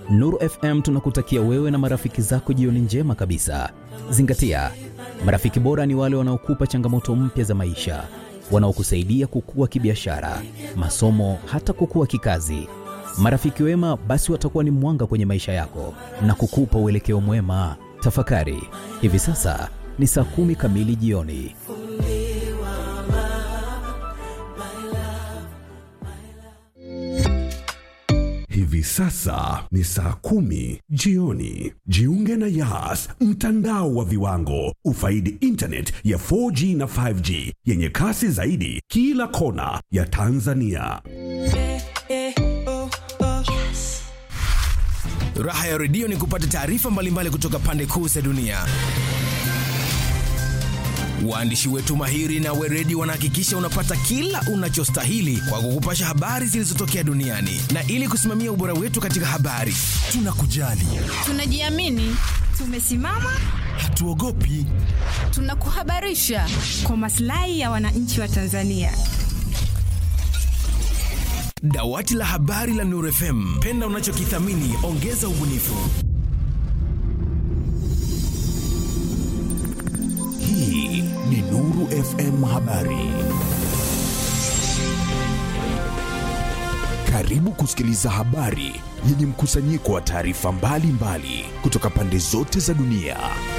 Nuru FM tunakutakia wewe na marafiki zako jioni njema kabisa. Zingatia, marafiki bora ni wale wanaokupa changamoto mpya za maisha, wanaokusaidia kukua kibiashara, masomo, hata kukua kikazi. Marafiki wema basi watakuwa ni mwanga kwenye maisha yako na kukupa uelekeo mwema. Tafakari, hivi sasa ni saa kumi kamili jioni. Hivi sasa ni saa kumi jioni. Jiunge na Yas, mtandao wa viwango. Ufaidi internet ya 4G na 5G yenye kasi zaidi kila kona ya Tanzania. Raha ya redio ni kupata taarifa mbalimbali kutoka pande kuu za dunia. Waandishi wetu mahiri na weredi wanahakikisha unapata kila unachostahili kwa kukupasha habari zilizotokea duniani, na ili kusimamia ubora wetu katika habari, tunakujali, Tunajiamini, tumesimama, hatuogopi. tunakuhabarisha kwa maslahi ya wananchi wa Tanzania. Dawati la habari la Nuru FM, penda unachokithamini, ongeza ubunifu. Hii ni Nuru FM Habari. Karibu kusikiliza habari yenye mkusanyiko wa taarifa mbalimbali kutoka pande zote za dunia.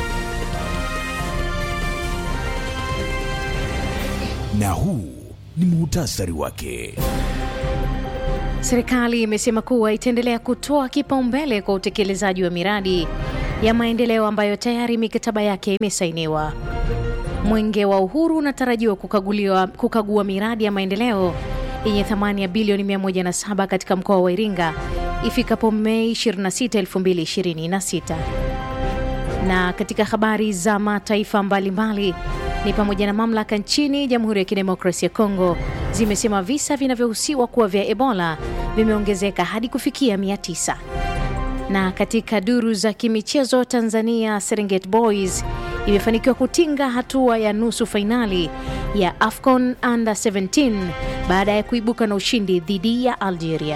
Na huu ni muhtasari wake. Serikali imesema kuwa itaendelea kutoa kipaumbele kwa utekelezaji wa miradi ya maendeleo ambayo tayari mikataba yake imesainiwa. Mwenge wa Uhuru unatarajiwa kukaguliwa, kukagua miradi ya maendeleo yenye thamani ya bilioni 107 katika mkoa wa Iringa ifikapo Mei 26, 2026. Na katika habari za mataifa mbalimbali ni pamoja na mamlaka nchini Jamhuri ya Kidemokrasia ya Kongo zimesema visa vinavyohusiwa kuwa vya Ebola vimeongezeka hadi kufikia 900. Na katika duru za kimichezo, Tanzania Serengeti Boys imefanikiwa kutinga hatua ya nusu fainali ya AFCON Under 17 baada ya kuibuka na ushindi dhidi ya Algeria.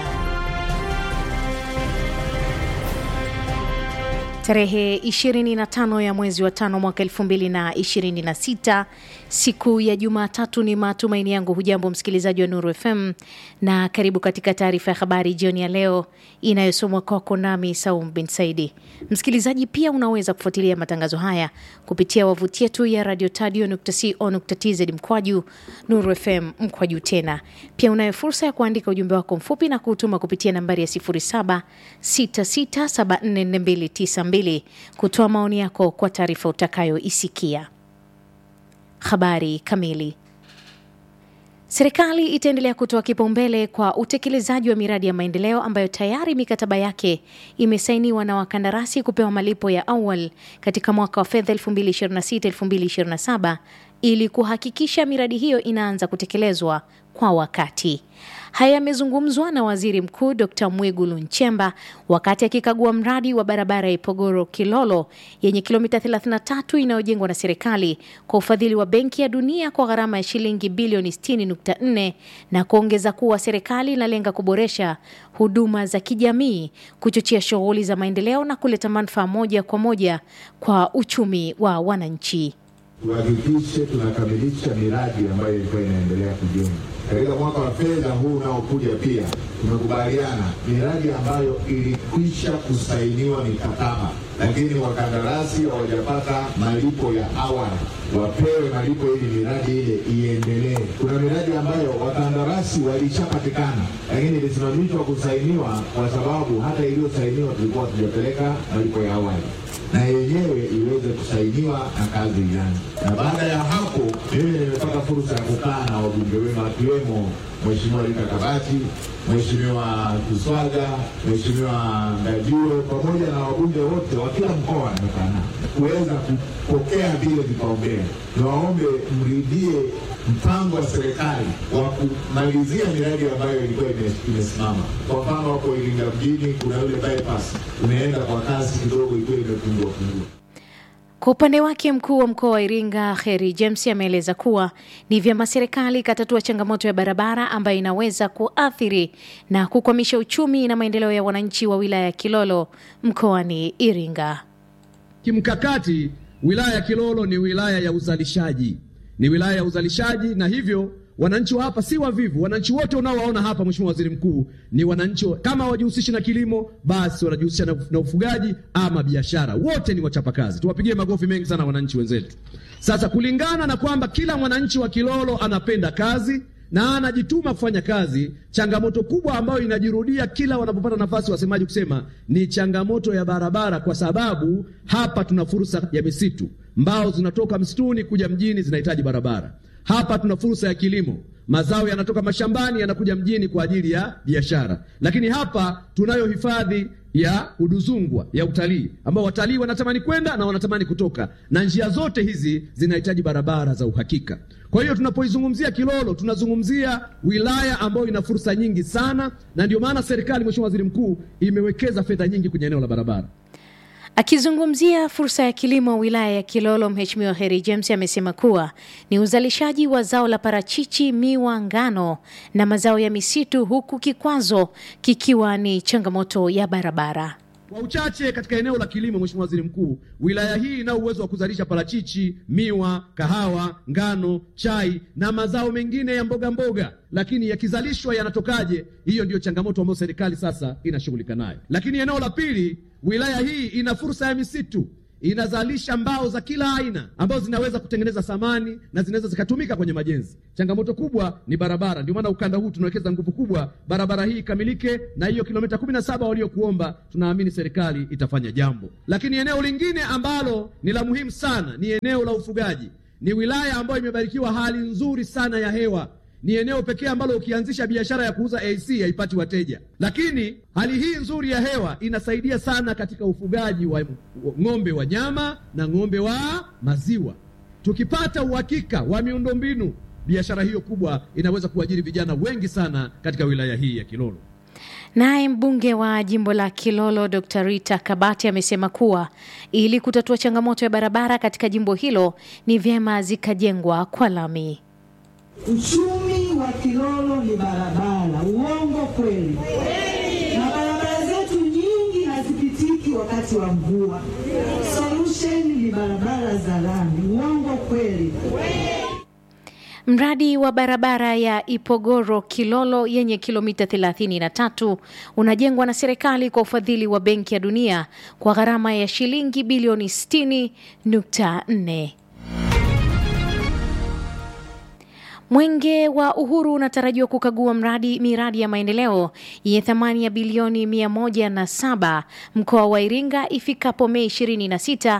Tarehe 25 ya mwezi wa tano mwaka 2026 siku ya Jumatatu. Ni matumaini yangu hujambo msikilizaji wa Nuru FM na karibu katika taarifa ya habari jioni ya leo inayosomwa kwako nami Saum bin Saidi. Msikilizaji, pia unaweza kufuatilia matangazo haya kupitia wavuti yetu ya radio tadio.co.tz mkwaju Nuru FM mkwaju tena. Pia unayo fursa ya kuandika ujumbe wako mfupi na kuutuma kupitia nambari ya 0766744292 kutoa maoni yako kwa taarifa utakayoisikia. Habari kamili. Serikali itaendelea kutoa kipaumbele kwa utekelezaji wa miradi ya maendeleo ambayo tayari mikataba yake imesainiwa na wakandarasi kupewa malipo ya awali katika mwaka wa fedha 2026-2027 ili kuhakikisha miradi hiyo inaanza kutekelezwa kwa wakati. Haya yamezungumzwa na Waziri Mkuu Dr. Mwigulu Nchemba wakati akikagua mradi wa barabara ya Ipogoro Kilolo yenye kilomita 33 inayojengwa na serikali kwa ufadhili wa Benki ya Dunia kwa gharama ya shilingi bilioni 60.4 na kuongeza kuwa serikali inalenga kuboresha huduma za kijamii, kuchochea shughuli za maendeleo na kuleta manufaa moja kwa moja kwa uchumi wa wananchi. tuhakikishe tunakamilisha miradi ambayo ilikuwa inaendelea kujengwa katika mwaka wa fedha huu unaokuja. Pia tumekubaliana miradi ambayo ilikwisha kusainiwa mikataba, lakini wakandarasi hawajapata malipo ya awali, wapewe malipo ili miradi ile iendelee. Kuna miradi ambayo wakandarasi walishapatikana, lakini ilisimamishwa kusainiwa kwa sababu hata iliyosainiwa tulikuwa tujapeleka malipo ya awali na yenyewe iweze kusainiwa na kazi ianze. Na baada ya hapo, mimi nimepata fursa ya kukaa na wabunge wenu akiwemo Mheshimiwa Rita Kabati, Mheshimiwa Kiswaga, Mheshimiwa Ngajuro pamoja na wabunge wote wa kila mkoa nimekaa nao kuweza kupokea vile vipaumbele. Niwaombe mridhie mpango wa serikali wa kumalizia miradi ambayo ilikuwa ime- imesimama. Kwa mfano, hapo Iringa mjini kuna yule bypass umeenda kwa kasi kidogo, ilikuwa imepungua pungua. Kwa upande wake mkuu wa mkoa wa Iringa Kheri James ameeleza kuwa ni vyema serikali ikatatua changamoto ya barabara ambayo inaweza kuathiri na kukwamisha uchumi na maendeleo ya wananchi wa wilaya ya Kilolo mkoani Iringa. Kimkakati, wilaya ya Kilolo ni wilaya ya uzalishaji, ni wilaya ya uzalishaji, na hivyo wananchi wa hapa si wavivu. Wananchi wote unaowaona hapa, Mheshimiwa Waziri Mkuu, ni wananchi kama wajihusishi na kilimo, basi wanajihusisha na, na ufugaji ama biashara, wote ni wachapakazi. Tuwapigie makofi mengi sana wananchi wenzetu. Sasa kulingana na kwamba kila mwananchi wa Kilolo anapenda kazi na anajituma kufanya kazi, changamoto kubwa ambayo inajirudia kila wanapopata nafasi wasemaji kusema ni changamoto ya barabara, kwa sababu hapa tuna fursa ya misitu, mbao zinatoka msituni kuja mjini zinahitaji barabara. Hapa tuna fursa ya kilimo, mazao yanatoka mashambani yanakuja mjini kwa ajili ya biashara. Lakini hapa tunayo hifadhi ya Uduzungwa ya utalii, ambao watalii wanatamani kwenda na wanatamani kutoka, na njia zote hizi zinahitaji barabara za uhakika. Kwa hiyo tunapoizungumzia Kilolo tunazungumzia wilaya ambayo ina fursa nyingi sana, na ndio maana serikali, Mheshimiwa Waziri Mkuu, imewekeza fedha nyingi kwenye eneo la barabara. Akizungumzia fursa ya kilimo wilaya ya Kilolo, Mheshimiwa Heri James amesema kuwa ni uzalishaji wa zao la parachichi, miwa, ngano na mazao ya misitu, huku kikwazo kikiwa ni changamoto ya barabara. Kwa uchache katika eneo la kilimo, Mheshimiwa Waziri Mkuu, wilaya hii ina uwezo wa kuzalisha parachichi, miwa, kahawa, ngano, chai na mazao mengine ya mboga mboga, lakini yakizalishwa yanatokaje? Hiyo ndiyo changamoto ambayo serikali sasa inashughulika nayo. Lakini eneo la pili, wilaya hii ina fursa ya misitu inazalisha mbao za kila aina ambazo zinaweza kutengeneza samani na zinaweza zikatumika kwenye majenzi. Changamoto kubwa ni barabara, ndio maana ukanda huu tunawekeza nguvu kubwa barabara hii ikamilike, na hiyo kilomita kumi na saba waliokuomba, tunaamini serikali itafanya jambo. Lakini eneo lingine ambalo ni la muhimu sana ni eneo la ufugaji. Ni wilaya ambayo imebarikiwa hali nzuri sana ya hewa ni eneo pekee ambalo ukianzisha biashara ya kuuza AC haipati wateja, lakini hali hii nzuri ya hewa inasaidia sana katika ufugaji wa ng'ombe wa nyama na ng'ombe wa maziwa. Tukipata uhakika wa miundombinu, biashara hiyo kubwa inaweza kuajiri vijana wengi sana katika wilaya hii ya Kilolo. Naye mbunge wa jimbo la Kilolo Dr. Rita Kabati amesema kuwa ili kutatua changamoto ya barabara katika jimbo hilo ni vyema zikajengwa kwa lami. Uchumi wa Kilolo ni barabara. Uongo kweli? Na barabara zetu nyingi hazipitiki wakati wa mvua. Solution ni barabara za lami. Uongo kweli? Mradi wa barabara ya Ipogoro Kilolo yenye kilomita 33 unajengwa na serikali kwa ufadhili wa Benki ya Dunia kwa gharama ya shilingi bilioni 60.4. Mwenge wa Uhuru unatarajiwa kukagua mradi miradi ya maendeleo yenye thamani ya bilioni 107 mkoa wa Iringa ifikapo Mei 26,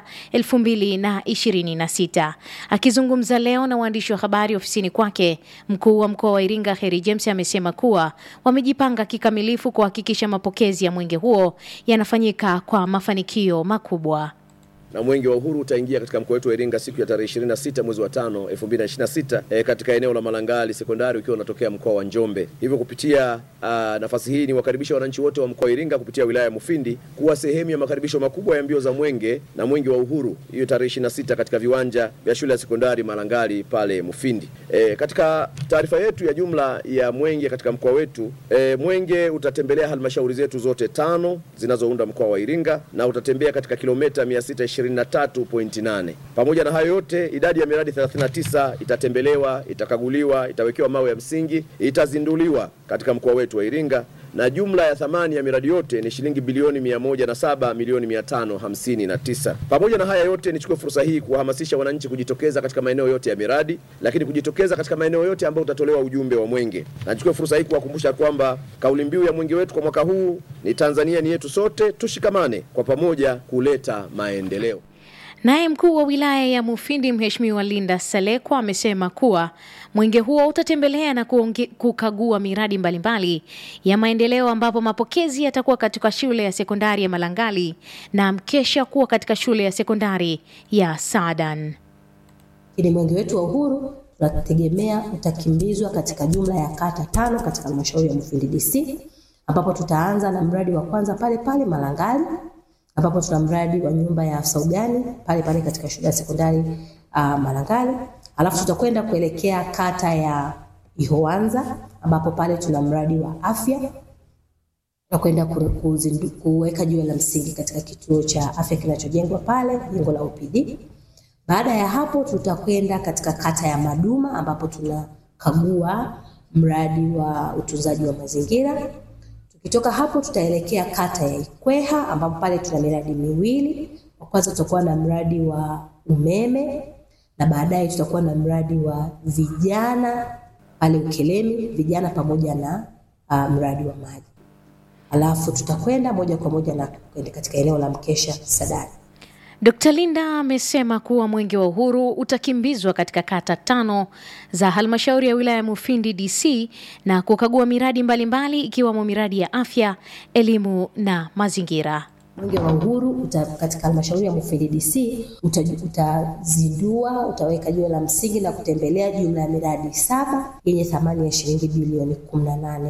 2026. Akizungumza leo na waandishi wa habari ofisini kwake, mkuu wa mkoa wa Iringa Heri James amesema kuwa wamejipanga kikamilifu kuhakikisha mapokezi ya mwenge huo yanafanyika kwa mafanikio makubwa na mwenge wa uhuru utaingia katika mkoa wetu wa Iringa siku ya tarehe 26 mwezi wa 5 2026, e, katika eneo la Malangali sekondari ukiwa unatokea mkoa wa Njombe. Hivyo kupitia uh, nafasi hii ni wakaribisha wananchi wote wa mkoa wa Iringa kupitia wilaya ya Mufindi kuwa sehemu ya makaribisho makubwa ya mbio za mwenge na mwenge wa uhuru hiyo tarehe 26 katika viwanja vya shule ya sekondari Malangali pale Mufindi. E, katika taarifa yetu ya jumla ya mwenge katika mkoa wetu e, mwenge utatembelea halmashauri zetu zote tano zinazounda mkoa wa Iringa na utatembea katika kilomita 620 23.8. Pamoja na hayo yote, idadi ya miradi 39 itatembelewa, itakaguliwa, itawekewa mawe ya msingi, itazinduliwa katika mkoa wetu wa Iringa na jumla ya thamani ya miradi yote ni shilingi bilioni 107 milioni 559. Pamoja na haya yote, nichukue fursa hii kuwahamasisha wananchi kujitokeza katika maeneo yote ya miradi, lakini kujitokeza katika maeneo yote ambayo utatolewa ujumbe wa mwenge. Na nichukue fursa hii kuwakumbusha kwamba kauli mbiu ya mwenge wetu kwa mwaka huu ni Tanzania ni yetu sote, tushikamane kwa pamoja kuleta maendeleo. Naye mkuu wa wilaya ya Mufindi Mheshimiwa Linda Salekwa amesema kuwa mwenge huo utatembelea na kuonge, kukagua miradi mbalimbali ya maendeleo ambapo mapokezi yatakuwa katika shule ya sekondari ya Malangali na mkesha kuwa katika shule ya sekondari ya Sadan. Ili mwenge wetu wa uhuru tunategemea utakimbizwa katika jumla ya kata tano katika halmashauri ya Mufindi DC ambapo tutaanza na mradi wa kwanza pale pale Malangali ambapo tuna mradi wa nyumba ya afisa ugani pale pale katika shule ya sekondari uh, Malangali. Alafu tutakwenda kuelekea kata ya Ihoanza ambapo pale tuna mradi wa afya na kwenda ku- kuzindu- kuweka jiwe la msingi katika kituo cha afya kinachojengwa pale, jengo la OPD. Baada ya hapo tutakwenda katika kata ya Maduma ambapo tunakagua mradi wa utunzaji wa mazingira. Tukitoka hapo tutaelekea kata ya Ikweha ambapo pale tuna miradi miwili. Wa kwanza tutakuwa na mradi wa umeme na baadaye tutakuwa na mradi wa vijana pale Ukelemi, vijana pamoja na uh, mradi wa maji. Alafu tutakwenda moja kwa moja na kwenda katika eneo la Mkesha Sadari. Dkt. Linda amesema kuwa Mwenge wa Uhuru utakimbizwa katika kata tano za halmashauri ya wilaya ya Mufindi DC na kukagua miradi mbalimbali ikiwemo miradi ya afya, elimu na mazingira. Mwenge wa Uhuru uta, katika halmashauri ya Mufindi DC uta- utazindua, utaweka jiwe la msingi na kutembelea jumla ya miradi saba yenye thamani ya shilingi bilioni 18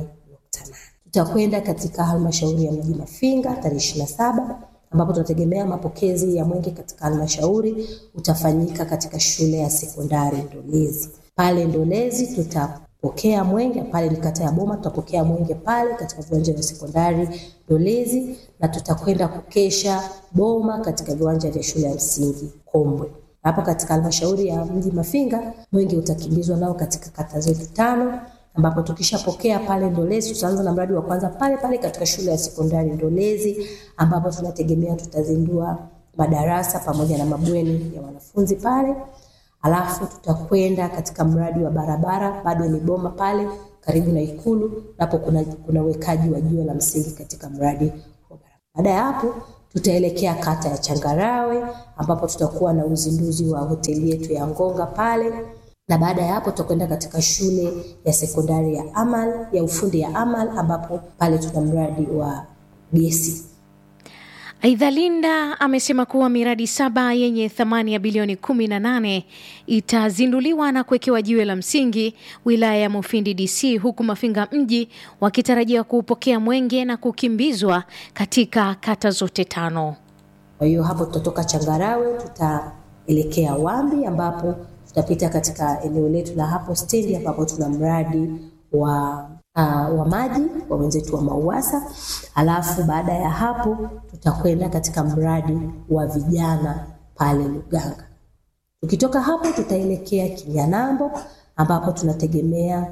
tutakwenda katika halmashauri ya mji Mafinga tarehe ishirini na saba ambapo tunategemea mapokezi ya mwenge katika halmashauri utafanyika katika shule ya sekondari Ndolezi. Pale Ndolezi tutapokea mwenge, pale ni kata ya Boma, tutapokea mwenge pale katika viwanja vya sekondari Ndolezi na tutakwenda kukesha Boma katika viwanja vya shule ya msingi Kombwe. Hapo katika halmashauri ya mji Mafinga mwenge utakimbizwa nao katika kata zetu tano ambapo tukishapokea pale Ndolezi tutaanza na mradi wa kwanza pale pale katika shule ya sekondari Ndolezi, ambapo tunategemea tutazindua madarasa pamoja na mabweni ya wanafunzi pale. Alafu tutakwenda katika mradi wa barabara, bado ni Boma pale karibu na Ikulu, napo kuna, kuna wekaji wa jiwe la msingi katika mradi wa barabara. Baada ya hapo tutaelekea kata ya Changarawe ambapo tutakuwa na uzinduzi wa hoteli yetu ya Ngonga pale na baada ya hapo tutakwenda katika shule ya sekondari ya Amal ya ufundi ya Amal ambapo pale tuna mradi wa gesi. Aidha, Linda amesema kuwa miradi saba yenye thamani ya bilioni 18 itazinduliwa na kuwekewa jiwe la msingi wilaya ya Mufindi DC, huku Mafinga mji wakitarajia kuupokea mwenge na kukimbizwa katika kata zote tano. Kwa hiyo hapo tutatoka Changarawe tutaelekea Wambi ambapo tutapita katika eneo letu la hapo stendi ambapo tuna mradi wa uh, wa maji wa wenzetu wa Mauwasa. Alafu baada ya hapo tutakwenda katika mradi wa vijana pale Luganga. Tukitoka hapo tutaelekea Kinyanambo ambapo tunategemea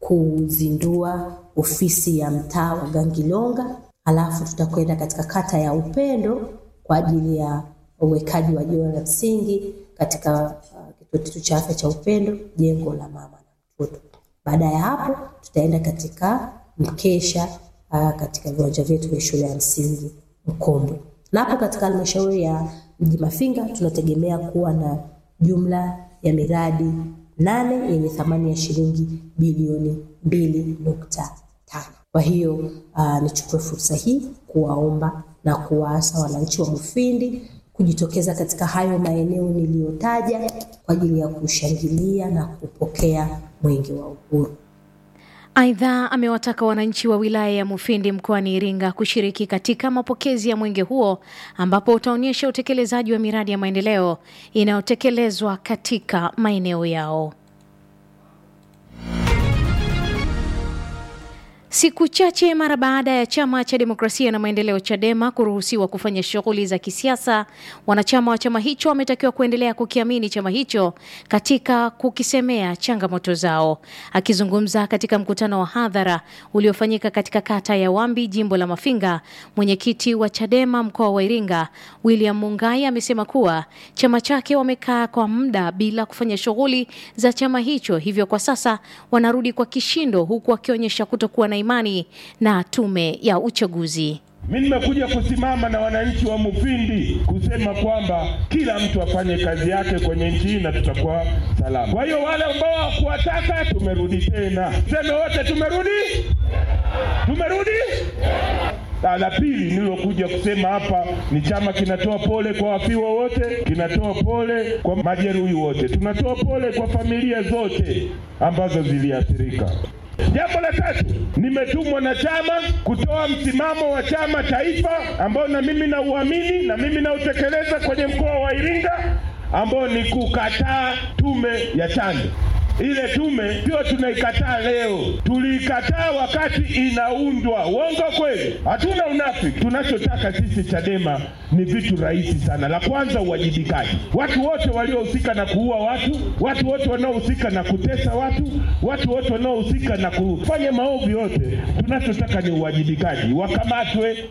kuzindua ofisi ya mtaa wa Gangilonga. Alafu tutakwenda katika kata ya Upendo kwa ajili ya uwekaji wa jiwe la msingi katika uh, kituo chetu cha afya cha Upendo, jengo la mama na mtoto. Baada ya hapo tutaenda katika mkesha uh, katika viwanja vyetu vya shule ya msingi Mkombwe, na hapo katika halmashauri ya mji Mafinga tunategemea kuwa na jumla ya miradi nane yenye thamani ya shilingi bilioni mbili nukta tano. Kwa hiyo uh, nichukue fursa hii kuwaomba na kuwaasa wananchi wa Mufindi kujitokeza katika hayo maeneo niliyotaja kwa ajili ya kushangilia na kupokea mwenge wa uhuru. Aidha, amewataka wananchi wa wilaya ya Mufindi mkoani Iringa kushiriki katika mapokezi ya mwenge huo ambapo utaonyesha utekelezaji wa miradi ya maendeleo inayotekelezwa katika maeneo yao. Siku chache mara baada ya chama cha demokrasia na maendeleo CHADEMA kuruhusiwa kufanya shughuli za kisiasa, wanachama wa chama hicho wametakiwa kuendelea kukiamini chama hicho katika kukisemea changamoto zao. Akizungumza katika mkutano wa hadhara uliofanyika katika kata ya Wambi, jimbo la Mafinga, mwenyekiti wa CHADEMA mkoa wa Iringa William Mungai amesema kuwa chama chake wamekaa kwa muda bila kufanya shughuli za chama hicho, hivyo kwa sasa wanarudi kwa kishindo, huku wakionyesha kutokuwa na imani na tume ya uchaguzi. Mimi nimekuja kusimama na wananchi wa Mufindi kusema kwamba kila mtu afanye kazi yake kwenye nchi hii na tutakuwa salama. Kwa hiyo wale ambao hawakuwataka tumerudi tena, seme wote tumerudi, tumerudi. Na la pili nilokuja kusema hapa ni chama kinatoa pole kwa wafiwa wote, kinatoa pole kwa majeruhi wote, tunatoa pole kwa familia zote ambazo ziliathirika. Jambo la tatu, nimetumwa na chama kutoa msimamo wa chama taifa ambao na mimi nauamini na mimi nautekeleza kwenye mkoa wa Iringa ambao ni kukataa tume ya chanjo. Ile tume sio tunaikataa leo, tuliikataa wakati inaundwa. Uongo kweli? Hatuna unafiki. Tunachotaka sisi Chadema ni vitu rahisi sana. La kwanza, uwajibikaji. Watu wote waliohusika na kuua watu, watu wote wanaohusika na kutesa watu, watu wote wanaohusika na kufanya maovu yote, tunachotaka ni uwajibikaji, wakamatwe.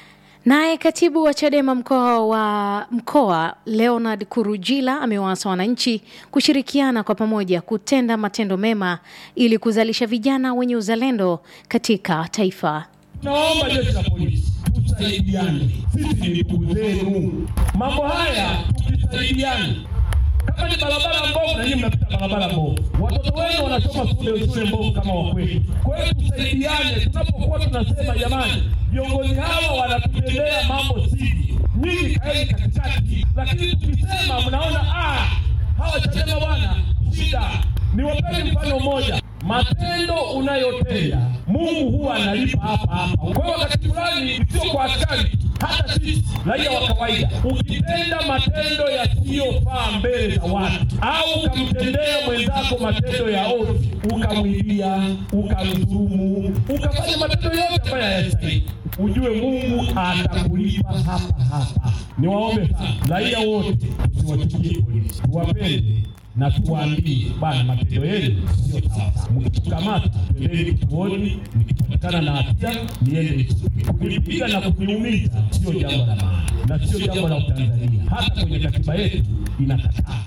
Naye katibu wa Chadema mkoa wa mkoa Leonard Kurujila amewaasa wananchi kushirikiana kwa pamoja kutenda matendo mema ili kuzalisha vijana wenye uzalendo katika taifa. Naomba jeshi la polisi tusaidiane, sisi ni ndugu zenu. Mambo haya tukisaidiana, kama ni barabara mbovu, na nyinyi mnapita barabara mbovu, watoto wenu wanasoma shule shule mbovu kama wakwetu. Kwa hiyo tusaidiane, tunapokuwa tunasema jamani, viongozi hawa wanatutendea mambo sivyo, nyinyi kaeni katikati, lakini tukisema mnaona ah, hawa Chadema bwana, shida. Niwapeni mfano mmoja matendo unayotenda Mungu huwa analipa hapa hapa. Kwa hiyo wakati fulani, sio kwa askari, hata sisi raia wa kawaida, ukitenda matendo yasiyofaa mbele za watu au ukamtendea mwenzako matendo ya ovu, ukamwibia, ukamdhulumu, ukafanya matendo yote ambayo hayastahili, ujue Mungu atakulipa hapa hapa. Niwaombe sana raia wote, tusiwachukie polisi, tuwapende na tuwaambie bana, matendo yenu sio sawa. Mkitukamata twendeni kituoni, mkipatikana na hatia niende. Kunipiga na kuniumiza sio jambo la maana na sio jambo la Utanzania, hata kwenye katiba yetu inakataa.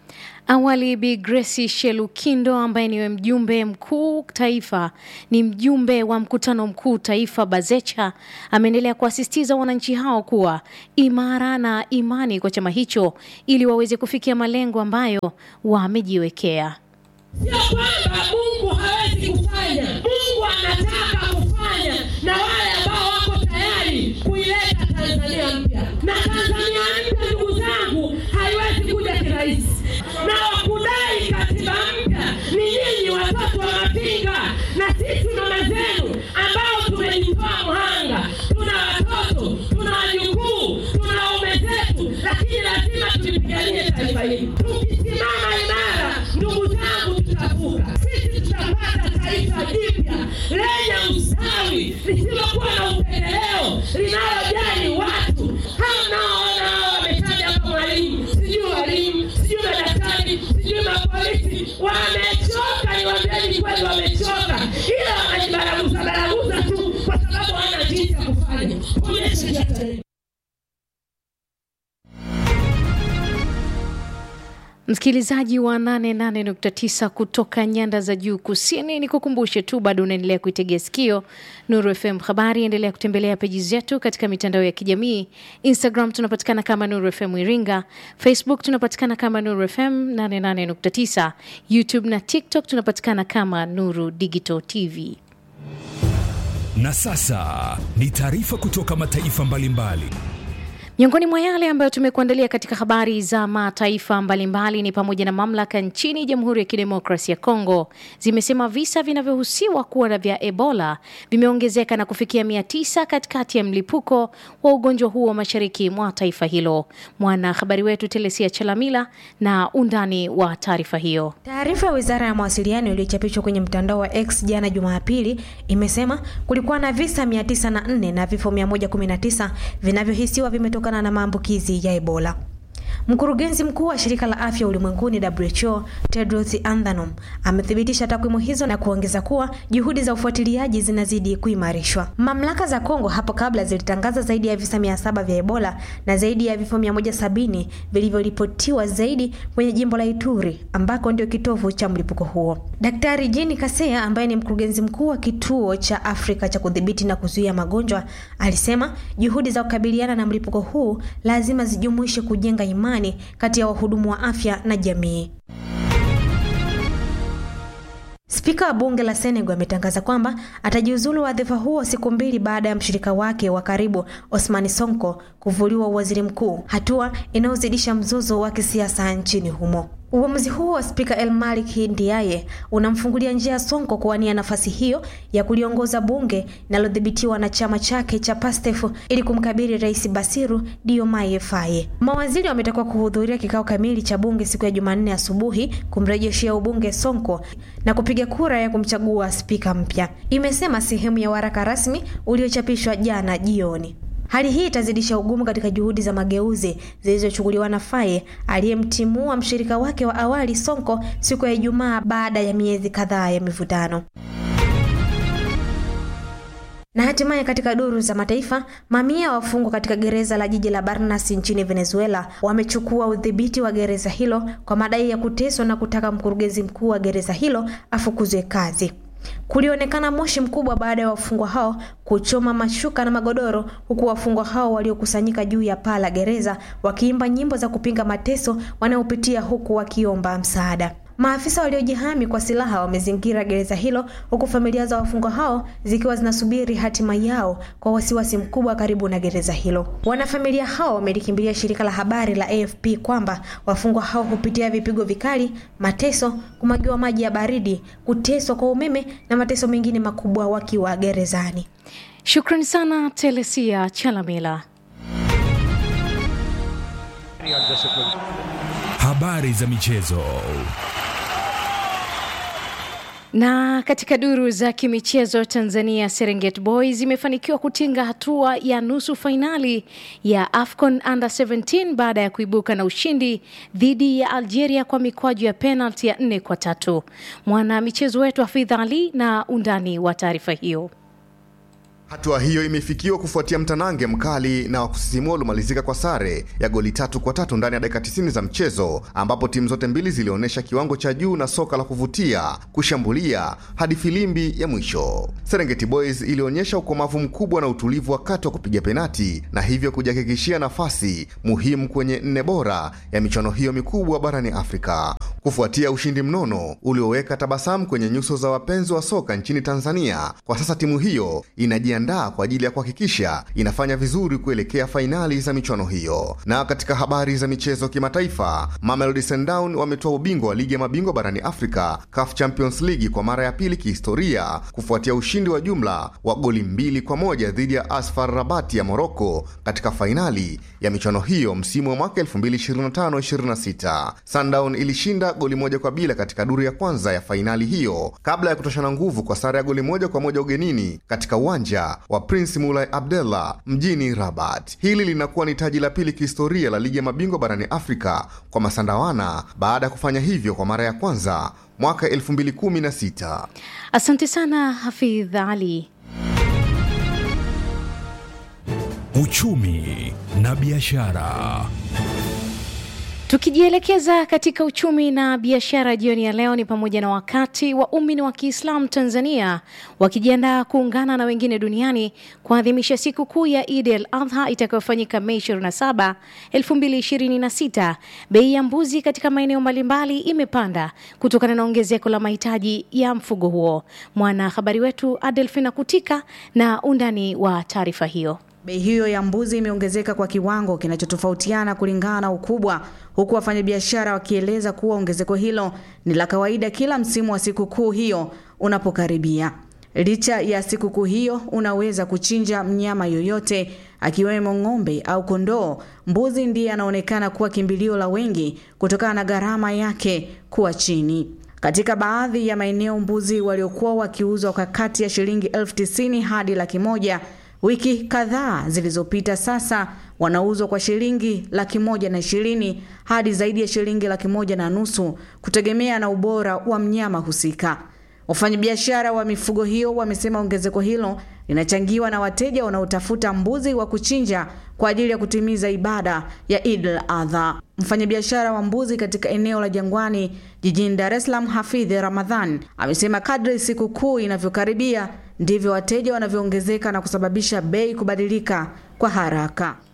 Awali Bi Grace Shelukindo ambaye ni mjumbe mkuu taifa, ni mjumbe wa mkutano mkuu taifa Bazecha, ameendelea kuasisitiza wananchi hao kuwa imara na imani kwa chama hicho ili waweze kufikia malengo ambayo wamejiwekea. Sio kwamba Mungu hawezi kufanya, Mungu anataka kufanya na wale ambao wako tayari kuileta Tanzania mpya. Na Tanzania mpya, ndugu zangu, haiwezi kuja kirahisi na wakudai katiba mpya ni nyinyi watoto wa Mapinga na sisi mama zenu ambao tumejitoa mhanga. Tuna watoto, tuna wajukuu, tuna waume zetu, lakini lazima tulipiganie taifa hili. Tukisimama imara, ndugu zangu, tutavuka. Sisi tutapata taifa jipya lenye ustawi, lisilokuwa na upendeleo, linalojali watu. Hao mnaoona hao wametaja hapa, mwalimu, sijui walimu, sijui madaktari, sijui mapolisi, wamechoka. Niwaambieni kweli, wamechoka, ila wanajibaraguza baraguza tu kwa sababu hawana jinsi ya kufanya. Onyesha tarehe Msikilizaji wa 88.9 kutoka nyanda za juu kusini, ni kukumbushe tu bado unaendelea kuitegea sikio Nuru FM habari. Endelea kutembelea peji zetu katika mitandao ya kijamii. Instagram tunapatikana kama Nuru FM Iringa, Facebook tunapatikana kama Nuru FM 88.9, YouTube na TikTok tunapatikana kama Nuru Digital TV. Na sasa ni taarifa kutoka mataifa mbalimbali mbali. Miongoni mwa yale ambayo tumekuandalia katika habari za mataifa mbalimbali ni pamoja na mamlaka nchini Jamhuri ya Kidemokrasia ya Kongo zimesema visa vinavyohusiwa kuwa na vya Ebola vimeongezeka na kufikia mia tisa katikati ya mlipuko wa ugonjwa huo mashariki mwa taifa hilo. Mwanahabari wetu Telesia Chalamila na undani wa taarifa hiyo. Taarifa ya Wizara ya Mawasiliano iliyochapishwa kwenye mtandao wa X jana Jumapili imesema kulikuwa na visa 904 na vifo 119 vinavyohisiwa vimetoka na maambukizi ya Ebola. Mkurugenzi mkuu wa shirika la afya ulimwenguni WHO Tedros Adhanom amethibitisha takwimu hizo na kuongeza kuwa juhudi za ufuatiliaji zinazidi kuimarishwa. Mamlaka za Kongo hapo kabla zilitangaza zaidi ya visa mia saba vya Ebola na zaidi ya vifo 170 vilivyoripotiwa zaidi kwenye jimbo la Ituri ambako ndio kitovu cha mlipuko huo. Daktari Jean Kaseya ambaye ni mkurugenzi mkuu wa kituo cha Afrika cha kudhibiti na kuzuia magonjwa alisema juhudi za kukabiliana na mlipuko huu lazima zijumuishe kujenga imani kati ya wahudumu wa afya na jamii. Spika wa bunge la Senegal ametangaza kwamba atajiuzulu wadhifa huo siku mbili baada ya mshirika wake wa karibu Osmani Sonko kuvuliwa uwaziri mkuu, hatua inayozidisha mzozo wa kisiasa nchini humo. Uamuzi huo wa spika El Malik Ndiaye unamfungulia njia Sonko kuwania nafasi hiyo ya kuliongoza bunge linalodhibitiwa na chama chake cha PASTEF ili kumkabili Rais Basiru Diomaye Faye. Mawaziri wametakiwa kuhudhuria kikao kamili cha bunge siku ya Jumanne asubuhi kumrejeshea ubunge Sonko na kupiga kura ya kumchagua spika mpya, imesema sehemu ya waraka rasmi uliochapishwa jana jioni. Hali hii itazidisha ugumu katika juhudi za mageuzi zilizochukuliwa na Faye aliyemtimua mshirika wake wa awali Sonko siku ya Ijumaa baada ya miezi kadhaa ya mivutano. Na hatimaye katika duru za mataifa, mamia wafungwa katika gereza la jiji la Barnas nchini Venezuela wamechukua udhibiti wa gereza hilo kwa madai ya kuteswa na kutaka mkurugenzi mkuu wa gereza hilo afukuzwe kazi. Kulionekana moshi mkubwa baada ya wafungwa hao kuchoma mashuka na magodoro, huku wafungwa hao waliokusanyika juu ya paa la gereza wakiimba nyimbo za kupinga mateso wanayopitia, huku wakiomba msaada. Maafisa waliojihami kwa silaha wamezingira gereza hilo huku familia za wafungwa hao zikiwa zinasubiri hatima yao kwa wasiwasi mkubwa karibu na gereza hilo. Wanafamilia hao wamelikimbilia shirika la habari la AFP kwamba wafungwa hao hupitia vipigo vikali, mateso, kumwagiwa maji ya baridi, kuteswa kwa umeme na mateso mengine makubwa wakiwa gerezani. Shukrani sana Telesia Chalamila. Habari za michezo. Na katika duru za kimichezo, Tanzania Serengeti Boys imefanikiwa kutinga hatua ya nusu fainali ya AFCON Under 17 baada ya kuibuka na ushindi dhidi ya Algeria kwa mikwaju ya penalti ya nne kwa tatu. Mwana michezo wetu Hafidh Ali na undani wa taarifa hiyo. Hatua hiyo imefikiwa kufuatia mtanange mkali na wa kusisimua uliomalizika kwa sare ya goli tatu kwa tatu ndani ya dakika 90 za mchezo, ambapo timu zote mbili zilionyesha kiwango cha juu na soka la kuvutia, kushambulia hadi filimbi ya mwisho. Serengeti Boys ilionyesha ukomavu mkubwa na utulivu wakati wa kupiga penati na hivyo kujihakikishia nafasi muhimu kwenye nne bora ya michuano hiyo mikubwa barani Afrika. Kufuatia ushindi mnono ulioweka tabasamu kwenye nyuso za wapenzi wa soka nchini Tanzania, kwa sasa timu hiyo inajiandaa kwa ajili ya kuhakikisha inafanya vizuri kuelekea fainali za michuano hiyo. Na katika habari za michezo kimataifa, Mamelodi Sundowns wametoa ubingwa wa ligi ya mabingwa barani Afrika CAF Champions League kwa mara ya pili kihistoria kufuatia ushindi wa jumla wa goli mbili kwa moja dhidi ya Asfar Rabat ya Morocco katika fainali ya michuano hiyo msimu wa mwaka 2025-26. Sundowns ilishinda goli moja kwa bila katika duru ya kwanza ya fainali hiyo kabla ya kutoshana nguvu kwa sare ya goli moja kwa moja ugenini katika uwanja wa Prince Mulai Abdullah mjini Rabat. Hili linakuwa ni taji la pili kihistoria la ligi ya mabingwa barani Afrika kwa Masandawana baada ya kufanya hivyo kwa mara ya kwanza mwaka 2016. Asante sana Hafidh Ali. Uchumi na biashara. Tukijielekeza katika uchumi na biashara jioni ya leo, ni pamoja na wakati waumini wa Kiislamu Tanzania wakijiandaa kuungana na wengine duniani kuadhimisha siku kuu ya Eid al Adha itakayofanyika Mei 27, 2026. Bei ya mbuzi katika maeneo mbalimbali imepanda kutokana na ongezeko la mahitaji ya mfugo huo. Mwanahabari wetu Adelfina Kutika na undani wa taarifa hiyo. Bei hiyo ya mbuzi imeongezeka kwa kiwango kinachotofautiana kulingana na ukubwa, huku wafanyabiashara wakieleza kuwa ongezeko hilo ni la kawaida kila msimu wa sikukuu hiyo unapokaribia. Licha ya sikukuu hiyo, unaweza kuchinja mnyama yoyote akiwemo ng'ombe au kondoo. Mbuzi ndiye anaonekana kuwa kimbilio la wengi kutokana na gharama yake kuwa chini. Katika baadhi ya maeneo, mbuzi waliokuwa wakiuzwa kwa kati ya shilingi elfu tisini hadi laki moja wiki kadhaa zilizopita sasa wanauzwa kwa shilingi laki moja na ishirini hadi zaidi ya shilingi laki moja na nusu kutegemea na ubora wa mnyama husika. Wafanyabiashara wa mifugo hiyo wamesema ongezeko hilo linachangiwa na wateja wanaotafuta mbuzi wa kuchinja kwa ajili ya kutimiza ibada ya Eid al-Adha. Mfanyabiashara wa mbuzi katika eneo la Jangwani jijini Dar es Salaam, Hafidh Ramadhan, amesema kadri sikukuu inavyokaribia ndivyo wateja wanavyoongezeka na kusababisha bei kubadilika kwa haraka.